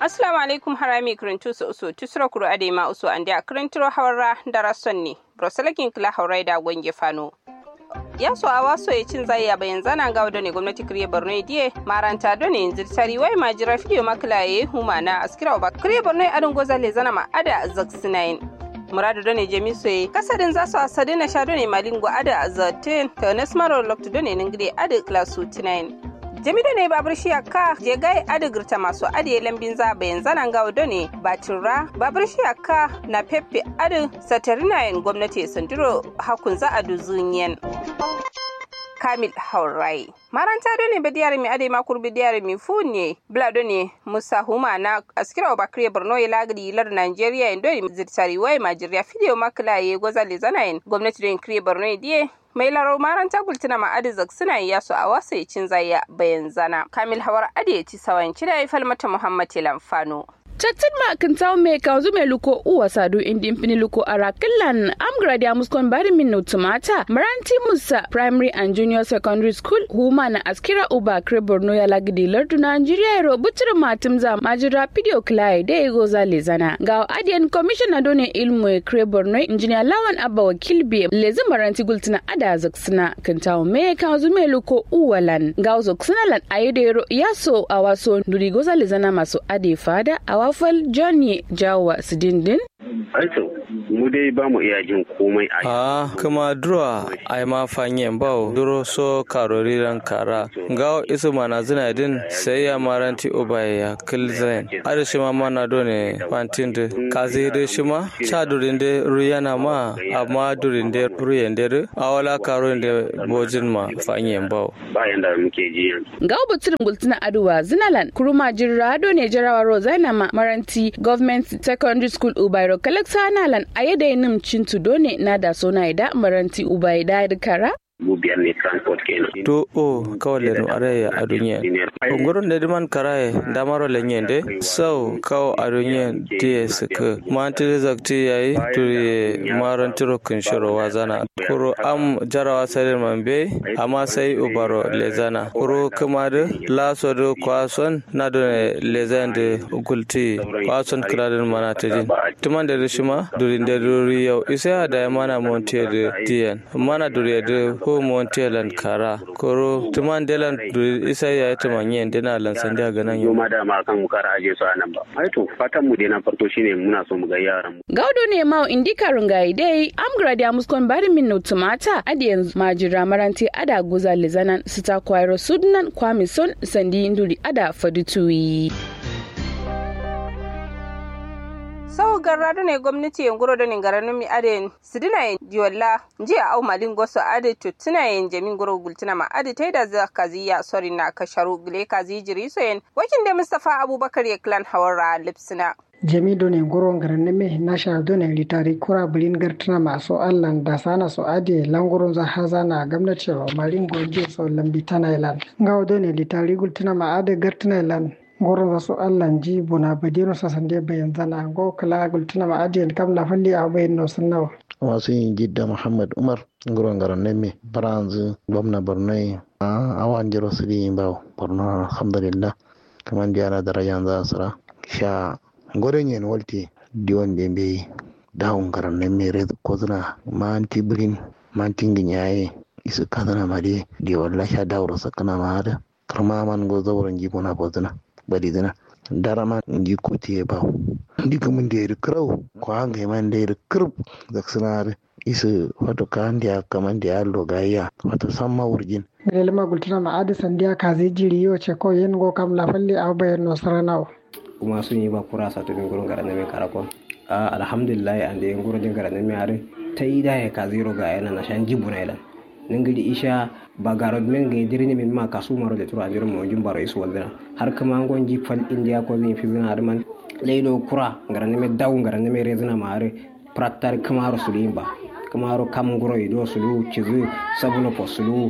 assalamu alaikum harami kirintu su usu tusura kuru ade ma usu ande a kirintiro hawarra dara sonni broselakin kila haurai da gwange fano ya so a waso ya cin zai ya bayan zana ga wadda ne gwamnati kiriya borno diye maranta do ne zirtari wai majira fidiyo makila ya huma na askira ba kiriya borno adin goza le zana ma ada zaksinayin muradu do ne jemi soye kasadin za su asadi na sha do ne malin go ada zaten ta nasmaro lokto do ne ningide ada klasu tinayin jami da ne babur shi ka je gai adigirta masu adiye lambin za bayan zanen gawo da ne batura babur shi ka na pepe adi satarinayen gwamnati sandiro hakun za a duzuniyan kamil haurai maranta do ne bediyar mi ade makur bediyar mi funye bla do ne musa huma na askira wa bakriya borno ya lagri lar nigeria indo ni zirtari wai majiriya fidiyo makla ye goza le zanayin gwamnati do kriya borno diye mai laro maranta gultuna ma adizak suna yi yasu a wasa cin zaya bayan zana kamil hawar ade ci sawan cida ya falmata muhammad lamfano Chattin ma kan tawo me ka zu me luko uwa sadu indi impini luko ara killan am gradia muskon bari min no tumata maranti musa primary and junior secondary school huma na askira uba kre borno ya lagidi lardu nigeria ro butir matum za majira video klai da ego za lezana ga adian commissioner done ilmu e kre borno engineer lawan abba wakil bi lezi maranti gultina ada zaksina kan tawo me ka zu me luko uwalan ga zaksina lan ayedero yaso awaso nduri goza lezana masu ade fada awa wafal johnny jawa sidindin Aito, mu dai ba mu iya jin komai a Ah, kuma duro ai ma fanyen bau duro so karori ran kara. Gawo isu mana zina din sai ya maranti obaye ya kilzen. Ada shi ma mana do ne fantin de. Kazi de shi ma cha durin de ruyana ma amma durin de ruyen de awala karo de bojin ma fanyen bau. bayan da muke ji yanzu. ga buturin gultuna aduwa zinalan kuruma jirra do ne jarawa rozaina ma maranti government secondary school ubairo kalaksa nalan ayede nim cintu do ne na da sona ida maranti ubaida kara Mu biyar ne transport kenan. To o kawale no are a duniya. Ongoron da diman karaye damaro lenyende sau kawo a duniya diye suka manti zakti yayi turi maran tiro kun shiro wazana kuro am jarawa sarin mambe amma sai ubaro lezana kuro kuma da laso da kwason na da lezan da gulti kwason kiradin mana ta jin tuman da rishima durin da duri yau isa da mana monte da diyan mana duri da ko montelan kara koro tuman delan duri isa ya yi tuman yin dina lansan da ganan yau Noma da ma kan mu kara aje su a nan ba. Aito, fatan mu dai na farko shine muna so mu ga yaran mu. gaudo ne ma indika rungayi dai am gradia muskon bari min no tumata adi yanzu majira maranti ada guza lizanan sita kwairo sudnan kwamison sandi induri ada fadutuyi sau garra ne gwamnati yan guro da ningara numi ade sidina yin diwalla jiya au malin goso ade tutuna yin jamin guro gultuna ma ade taida za kaziya sori na kasharu gile kazi jiri so yin wakin da mustafa abubakar ya klan hawara lipsina jami done goron garan me na sha done litari kura bulin gartuna masu allan da sana su ade langurun za haza na gwamnati wa marin goje so lambi tana ilan ngawo done litari gultuna ma ade gartuna ilan goron za su allan ji buna badino sa sande bayan zana go kala gultuna ma ade kam la falli a bayan no sannawa wasu yin jidda muhammad umar nguron garan neme baranzu gwamna borno a awan jiro su di bawo borno alhamdulillah kaman diara darajan za sura sha goren yen walti diwon de be dawon garan neme red kozuna manti brin manti nginyaye isu kadana made di walla sha dawro sakana maada karma man go zawron jibona bozuna badi dina darama ji kuti ba diga mun da yiri kirau ko hanga man da yiri kirb da sinare isu wato kan da kaman da yallo gayya wato samma wurjin lelma gultuna ma ade sandiya kazi jiri yo ce ko yen go kam la falli a bayan no saranawa kuma sun yi ba kura sa tubin gurin garan mai karakon a alhamdulillah an da yin gurin din garan mai are ta yi da ya ka zero ga yana na shan jibu na ilan ningiri isha ba garo men ga dirni min ma kasu maro da tura jirin mo baro isu waldina har kama ngon ji fal india ko zin fi zina man leido kura garan mai dawo garan mai rezina ma are prattar kamaro sulimba kamaro kam guro ido sulu cizu sabuno po sulu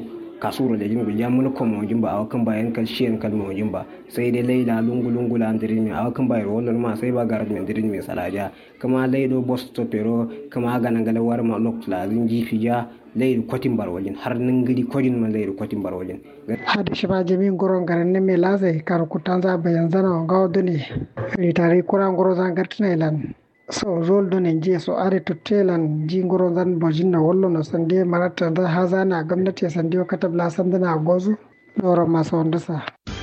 kasuro da jin gulja mun ko mo jimba awakan bayan kal shiyan kal mo jimba sai dai laila lungu lungu la andirin mi awakan bayar wannan ma sai ba garat mi andirin mi salaja kama laido boss to pero kama gana gala war ma lok la zinji fija leydi kotin bar wajen har ningiri kodin ma leydi kotin bar wajen hada shima jami goron garan ne me lazai kar kutanza bayan zana gawo done ritari kura ngoro zan gartina ilan so zol done je so are to telan ji ngoro zan bojin na wollo no sande marata da haza na gwamnati sande o katabla sandana gozu doro maso wandasa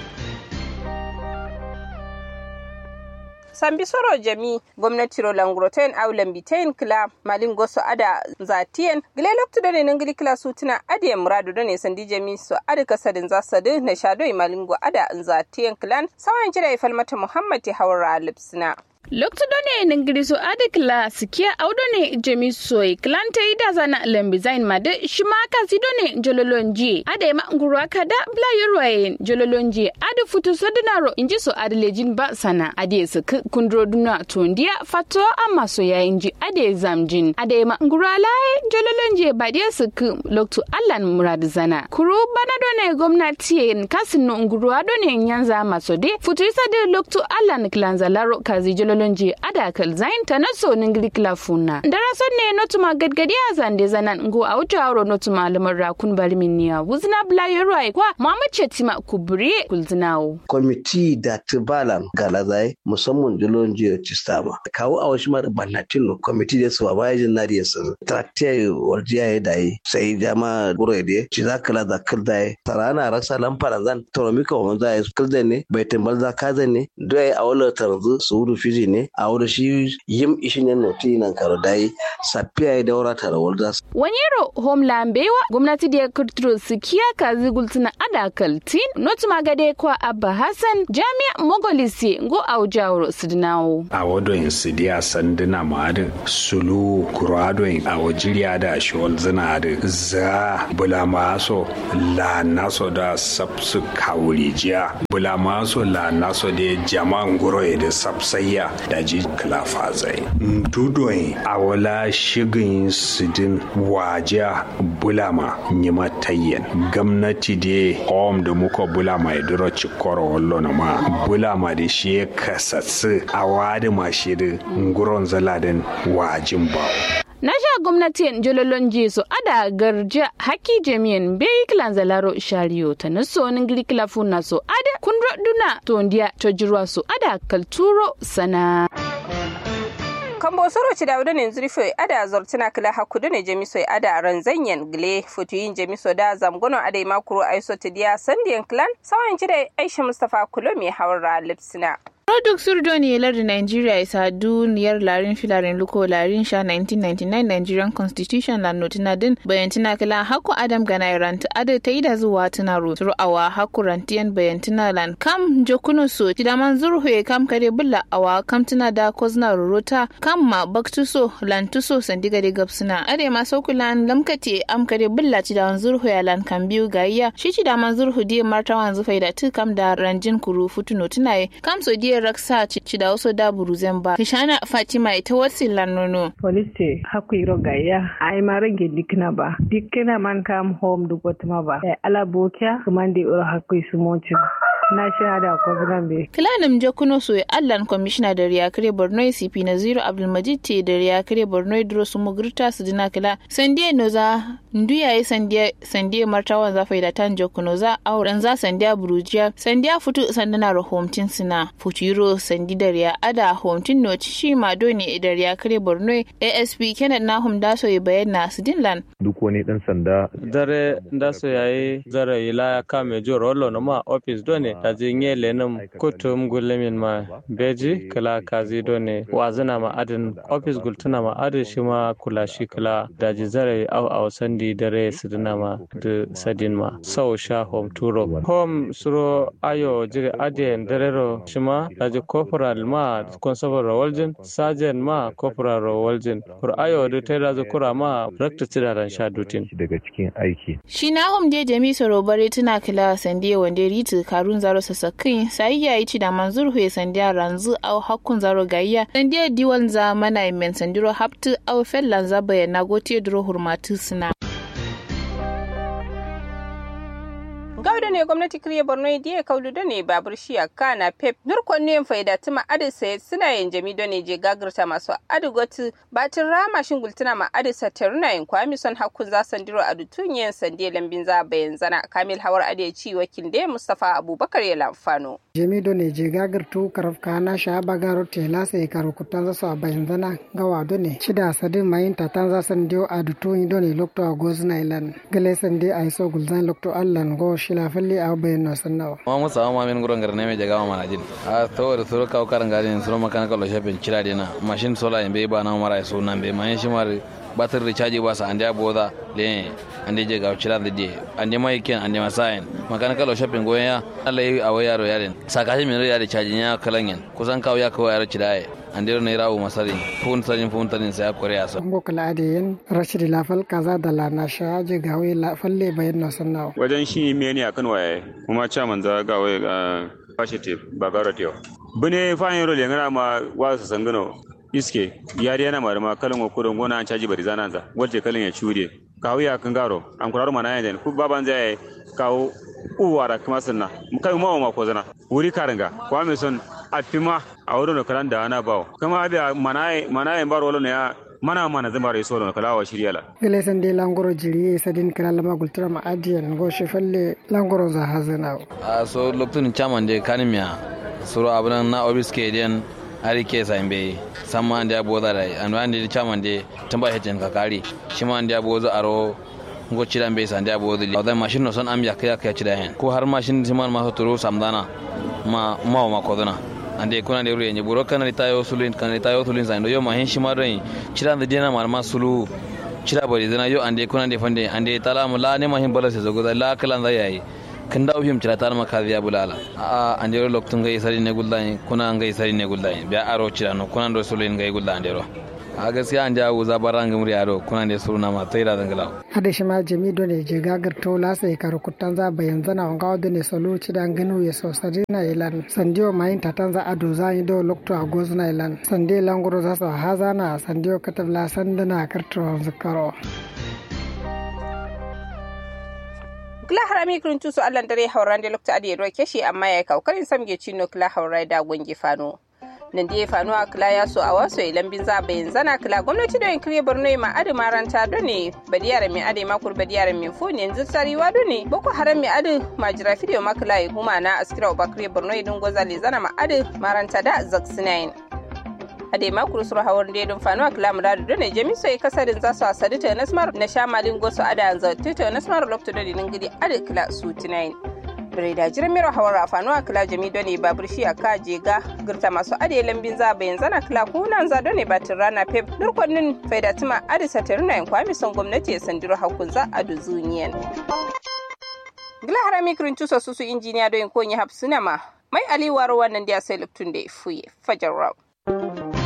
sambi soro jami gwamnati ro langroten au lambitain kila malin goso ada zatien gile loktu done nangili kila sutuna ade muradu done sandi jami so ada kasadin zasadu na shado malingo ada zatien klan sawan jira ifalmata muhammad hawra lipsina lokto done ningiri so ade kla sikia audone jemi soy klante ida zana lembi zain made shima kasi done jololonji ade ma ngurwa kada bla yorwaye jololonji ade futu sadinaro inji so ade lejin ba sana ade suk kundro duna tondia fato amma so ya inji ade zamjin ade ma ngurwa laye jololonji ba de suk lokto allan murad zana kuru bana done gwamnati kasin no ngurwa done nyanza masode futu sade lokto allan klanza laro kazi jololonji lonje ada kal zain ta naso ningli klafuna dara sonne notuma gadgadi a zande zanan ngo a wuta aro notuma lamar rakun balmin niya wuzna bla yoroi kwa mama chetima kubri kulzinawo kwamiti da tibalan galazai musamman jolonji cistama kawo a wasu mara banatin kwamiti da su baya jin nari ya sun traktiya warjiya ya dai sai jama gure da ci za kala da kildai tarana rasa lamfara zan toromika wa manza ya kildai ne bai tambal za kaza ne dai a wala taranzu su wuru fizi ne a wuri shi yim ishin yan noti nan karo dai safiya ya daura tara walda wanyero homeland bewa gwamnati da ya kirtiro su kiya kazi gultuna ada kaltin not magade kwa abba hassan jami'a mogolisi ngo aujawro sidinawo a wadoyin su diya sanduna ma'adin sulu kuradon a wajiriya da shiwal zina da za bula maso la naso da sabsu kawurijiya bula maso la naso da jama'an guro da sabsayya da ji klafa zai dudon a wala shigin sidin wajiya bulama nyima tayyen gwamnati da hom da muka bulama ya duro cikoro wallo na ma bulama da shi ya kasatsu a wadi mashi da nguron zaladin wajin bawo na sha gwamnatin jololon jesu ada garja haki jami'in bai kilan zalaro shariyo ta na sonin girkila funa so ada kundro duna tondiya ta jirwa so ada kalturo sana kambo soro ci dawda ne zurfe ada zortina kila hakudu ne jamiso ada ranzanyen gile futuyin jamiso da zamgono ada makuru aiso tidiya sandiyan clan sawan ci da aisha mustafa kulo mai hawar lipsina Product Surdoni lardin Nigeria isa duniyar larin filarin luko larin sha 1999 Nigerian Constitution la notina din bayantina kala haku Adam gana ranta ada ta yi da zuwa tuna ro turu awa haku rantiyan bayantina lan kam jokuno so tidaman zurhu kam kare bulla awa kam tuna da kozna rorota kam ma baktuso lan tuso sandiga de gapsuna ade ma saukulan lamkate am kare bulla tidaman zurhu ya lan kan biyu gayya shi tidaman zurhu die martawan zufai da tu kam da ranjin kuru futu notina kam so die raksa ci da wasu da buruzen ba kishana fatima ita wasu lanono polisi haku iro gaya ai ma rage dikna ba dikna man kam home du gotma ba ala bokia kumande iro haku su mochi na shahada ko zambe kilanim jakuno so allan commissioner da riyakare borno cp na zero abdulmajid te da riyakare borno idro su mugurta su dina kila sandiye noza nduyaye sandiye sandiye martawan za faida tan jakuno za auren za sandiya burujiya sandiya futu sandana ro homtin sina futuro sandi da riya ada homtin no shi ma doni da riyakare borno asp kenan na hum daso ya bayyana su dinlan duk wani dan sanda dare daso yayi zare ila kame joro rollo no ma office done da jinye lenum kutum gulemin ma beji kala kazi done wazina ma adin office gultuna ma adin shi ma kula shi kala da ji zare au au sandi dare sidina ma da sadin ma sau sha home turo home suro ayo jire adin darero shi ma da ji corporal ma constable rawaljin sergeant ma corporal rawaljin kur ayo da ta da kura ma rakta tidaran sha dutin daga cikin aiki shi na hom de jami soro bare tuna kila sande wande ritu karun zaro sasakin sai ya yi ci da manzur huye sandiya ranzu au hakkun zaro gayya sandiya diwan za mana men sandiro haptu au fellan za bayana gote duro hurmatu suna gauda ne gwamnati kriye borno diye kaudu da ne babur shiya kana pep nurkon ne faida tuma adi sai suna yin jami da ne je gagirta masu adi gotu batin rama shin gultuna ma adi sataruna yin kwami son hakun za sandiro a dutunyen sande lambin za bayan zana kamil hawar adi ci wakil da mustafa abubakar ya lamfano jami do ne je gagirtu karaf kana sha bagaro tela sai karu kutan za su a bayan zana gawa do ne shida sadin mayin tatan za sandiyo a dutunyi do ne lokto a gozna ilan gale sande a iso gulzan lokto allan go shila falli a bayan no sannawa ma musa ma min gurin garne me jaga ma jin a to da suru kaw karan gadin suru makana kallo shafin kira dina machine sola in be ba na mara so nan be mayin shi mar batir recharge ba sa ande boda le ande je ga kira da de ande mai ken ande masayin makana kallo shafin goya Allah yi a wayaro yaren sakashi min ya recharge ya kalanyen kusan kaw ya kawo yaro kiraye andiro ne rawo masari fun sarin fun tarin sai akore asa ngo kala ade yen rashidi lafal kaza da la na sha je gawe la falle bayan no sannawa wajen shi me ne akan waye kuma chairman za gawe ga fashite bagaro teo bune fayin role ngana ma wasa sangano iske yari yana marma kalan okudon gona an caji bari zananza waje kalan ya cure kawo ya kan garo an kuraro mana yan ku baban zai kawo uwara kuma sunna kai mawa ma ko zana wuri karanga kwa me son afima a wurin da kalan da ana bawo kuma abi manaye manaye bar wala ne ya mana mana zama rai solo kala wa shirya la gele san de langoro jiri sadin kala lama gultura ma adiyan go she falle langoro za hazana a so lokacin chairman de kanimiya suru abunan na obiske den ari ke sa imbe samma ande boda dai an wande chairman de tamba hejin ka kari shi ma ande boza aro ngo cida be sa ande boza li da machine no son am ya kaya kaya cida hen ko har machine siman ma so turu samdana ma ma ma kodona ande kuna de ruye buro kana ritayo sulin kana ritayo sulin sa ndo yo ma hen shi ma dai cida da dena ma sulu cida bari zana yo ande kuna de fande ande tala mu la ne ma hin bala se zo la kala da yayi kan da uhim cira tar maka biya bulala a andero loktun gai sari ne gullani kuna ngai sari ne gullani biya aro cira no kuna ndo sulin gai gullani andero a gaskiya an jawo za baranga muri aro kuna ne suruna ma taira dangala hada shi ma jami do ne je gagar to la sai karu kutan za bayan zana wanga do ne solo ci dan ganu ya so sari na ilan sandiyo mayin tatan za ado za yi do lokto a gozu na ilan sande languro za su haza na sandiyo katabla sandana karto zakaro kila harami kirin tusu allan dare hauran da lokta adi ruwa keshi amma ya kaukarin samge cino kila haurai da gwangi fano nan da ya fano a kila ya so a wasu ilan bin za bayan zana kila gwamnati da yankiri borno ma adi maranta do ne badiyar mai adi makur badiyar mai funi yanzu sariwa do ne boko haram mai adi majira fidiyo makila ya huma na askira obakiri borno idin gwazali zana ma adi maranta da zaksinayin ade makuru suru hawar dedin fanu akla muradu done jami so kasarin za su asadi ta nasmar na shamalin gosu ada anza ta nasmar lokto da dinin gidi ade kila su tinayin bire da jiran mero hawar afanu akla jami done babur shi aka je ga girta masu ade lambin za bayan zana kila kunan za done batin rana pep nurkonnin faidatima ade sataruna yin kwami son gwamnati ya sandiro hakun za a duzuniyan gila harami kirin tusa susu injiniya don konyi hapsuna ma mai aliwar wannan da ya sai luktun da ya fuye fajar rau